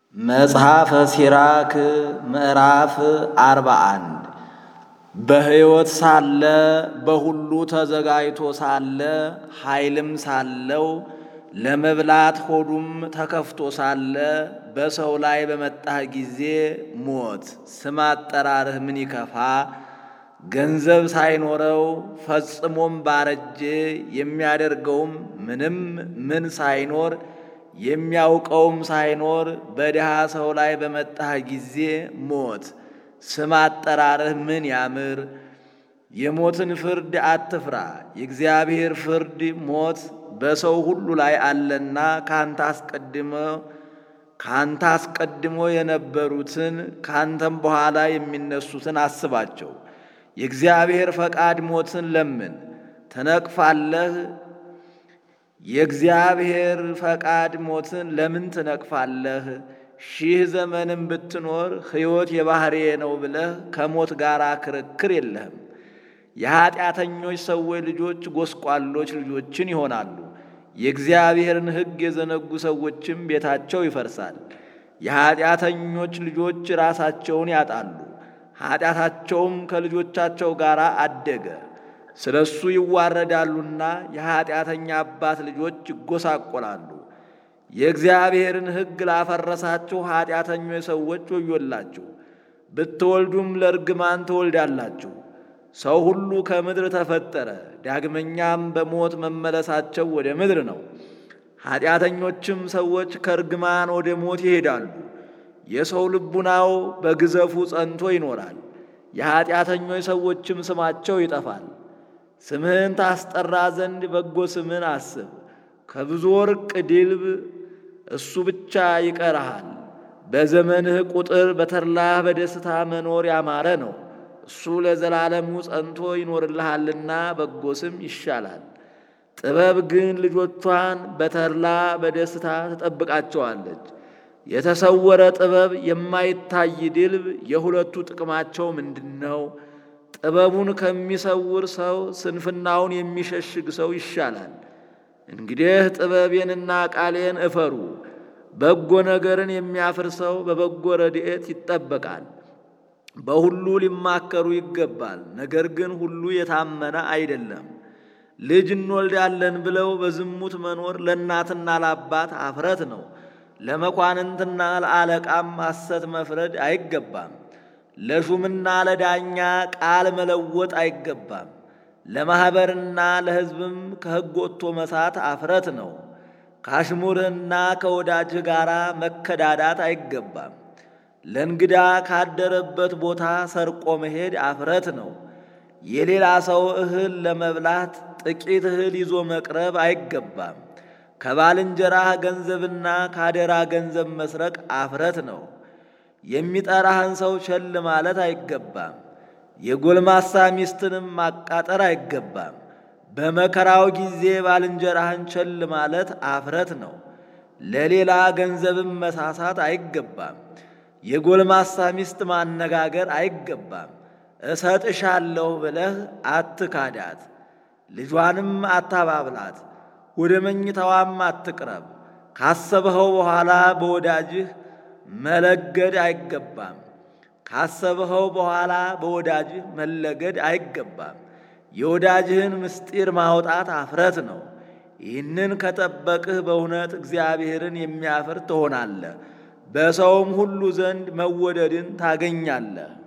መጽሐፈ ሲራክ ምዕራፍ አርባ አንድ በሕይወት ሳለ በሁሉ ተዘጋጅቶ ሳለ ኃይልም ሳለው ለመብላት ሆዱም ተከፍቶ ሳለ በሰው ላይ በመጣህ ጊዜ ሞት ስም አጠራርህ ምን ይከፋ ገንዘብ ሳይኖረው ፈጽሞም ባረጀ የሚያደርገውም ምንም ምን ሳይኖር የሚያውቀውም ሳይኖር በድሃ ሰው ላይ በመጣህ ጊዜ ሞት ስም አጠራርህ ምን ያምር። የሞትን ፍርድ አትፍራ፣ የእግዚአብሔር ፍርድ ሞት በሰው ሁሉ ላይ አለና ካንተ አስቀድሞ ካንተ አስቀድሞ የነበሩትን ካንተም በኋላ የሚነሱትን አስባቸው። የእግዚአብሔር ፈቃድ ሞትን ለምን ትነቅፋለህ? የእግዚአብሔር ፈቃድ ሞትን ለምን ትነቅፋለህ? ሺህ ዘመንም ብትኖር ሕይወት የባሕርዬ ነው ብለህ ከሞት ጋር ክርክር የለህም። የኀጢአተኞች ሰዎች ልጆች ጎስቋሎች ልጆችን ይሆናሉ። የእግዚአብሔርን ሕግ የዘነጉ ሰዎችም ቤታቸው ይፈርሳል። የኀጢአተኞች ልጆች ራሳቸውን ያጣሉ፣ ኀጢአታቸውም ከልጆቻቸው ጋር አደገ። ስለ እሱ ይዋረዳሉና የኀጢአተኛ አባት ልጆች ይጎሳቆላሉ። የእግዚአብሔርን ሕግ ላፈረሳችሁ ኀጢአተኞች ሰዎች ወዮላችሁ። ብትወልዱም ለርግማን ትወልዳላችሁ። ሰው ሁሉ ከምድር ተፈጠረ፣ ዳግመኛም በሞት መመለሳቸው ወደ ምድር ነው። ኀጢአተኞችም ሰዎች ከርግማን ወደ ሞት ይሄዳሉ። የሰው ልቡናው በግዘፉ ጸንቶ ይኖራል፣ የኀጢአተኞች ሰዎችም ስማቸው ይጠፋል። ስምህን ታስጠራ ዘንድ በጎ ስምን አስብ። ከብዙ ወርቅ ድልብ እሱ ብቻ ይቀርሃል። በዘመንህ ቁጥር በተድላህ በደስታ መኖር ያማረ ነው። እሱ ለዘላለሙ ጸንቶ ይኖርልሃልና በጎ ስም ይሻላል። ጥበብ ግን ልጆቿን በተድላ በደስታ ትጠብቃቸዋለች። የተሰወረ ጥበብ፣ የማይታይ ድልብ የሁለቱ ጥቅማቸው ምንድን ነው? ጥበቡን ከሚሰውር ሰው ስንፍናውን የሚሸሽግ ሰው ይሻላል። እንግዲህ ጥበቤንና ቃሌን እፈሩ። በጎ ነገርን የሚያፍር ሰው በበጎ ረድኤት ይጠበቃል። በሁሉ ሊማከሩ ይገባል። ነገር ግን ሁሉ የታመነ አይደለም። ልጅ እንወልዳለን ብለው በዝሙት መኖር ለእናትና ለአባት አፍረት ነው። ለመኳንንትና ለአለቃም ሐሰት መፍረድ አይገባም። ለሹምና ለዳኛ ቃል መለወጥ አይገባም። ለማኅበርና ለሕዝብም ከሕግ ወጥቶ መሳት አፍረት ነው። ካሽሙርህና ከወዳጅህ ጋር መከዳዳት አይገባም። ለእንግዳ ካደረበት ቦታ ሰርቆ መሄድ አፍረት ነው። የሌላ ሰው እህል ለመብላት ጥቂት እህል ይዞ መቅረብ አይገባም። ከባልንጀራህ ገንዘብና ካደራ ገንዘብ መስረቅ አፍረት ነው። የሚጠራህን ሰው ቸል ማለት አይገባም። የጎልማሳ ሚስትንም ማቃጠር አይገባም። በመከራው ጊዜ ባልንጀራህን ቸል ማለት አፍረት ነው። ለሌላ ገንዘብም መሳሳት አይገባም። የጎልማሳ ሚስት ማነጋገር አይገባም። እሰጥሻለሁ ብለህ አትካዳት፣ ልጇንም አታባብላት፣ ወደ መኝታዋም አትቅረብ። ካሰብኸው በኋላ በወዳጅህ መለገድ አይገባም። ካሰብኸው በኋላ በወዳጅህ መለገድ አይገባም። የወዳጅህን ምስጢር ማውጣት አፍረት ነው። ይህንን ከጠበቅህ በእውነት እግዚአብሔርን የሚያፍር ትሆናለህ፣ በሰውም ሁሉ ዘንድ መወደድን ታገኛለህ።